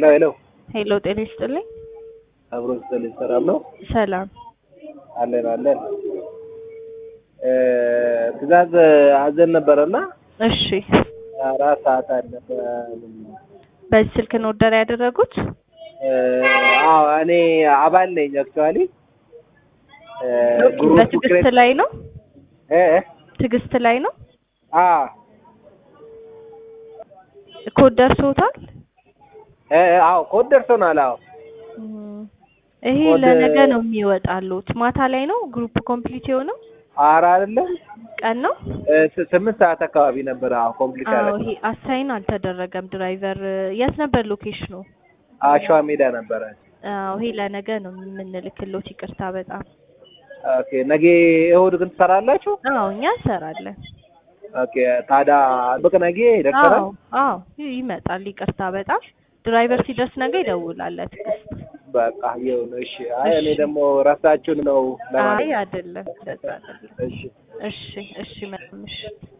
ሄሎ ሄሎ ሄሎ ጤና ይስጥልኝ። አብሮ ስጥልኝ ሰላም ነው? ሰላም። አለን አለን። ትእዛዝ አዘን ነበረና እሺ፣ አራት ሰዓት አለፈ። በዚህ ስልክ ነው ኦርደር ያደረጉት? አዎ እኔ አባል ነኝ አክቹዋሊ ግሩፕ በትዕግስት ላይ ነው? እ ትዕግስት ላይ ነው? አ ኮድ ደርሶታል? እ አዎ ኮድ ደርሶናል። አዎ እም፣ ይሄ ኮድ- ለነገ ነው የሚወጣሉት። ማታ ላይ ነው ግሩፕ ኮምፕሊት የሆነው ኧረ አይደለም ቀን ነው? እ ስ- ስምንት ሰዓት አካባቢ ነበር። አዎ ኮምፕሊት አዎ ያደረገው ይሄ አሳይን አልተደረገም። ድራይቨር የት ነበር ሎኬሽኑ? አሸዋ ሜዳ ነበረ። አዎ ይሄ ለነገ ነው የምንልክሎት። ይቅርታ በጣም ኦኬ ነገ እሑድ ግን ትሰራላችሁ? አዎ እኛ እንሰራለን። ኦኬ ታዲያ በቃ ነገ ይደርሰናል። አዎ አዎ ይመጣል። ይቅርታ በጣም ድራይቨር ሲደርስ ነገ ይደውላል። ትዕግስት በቃ ይሁን። እሺ። አይ እኔ ደግሞ ረሳችሁን ነው አይ ለማለት አይደለም፣ እንደዛ አይደለም። እሺ እሺ እሺ መልካም ምሽት።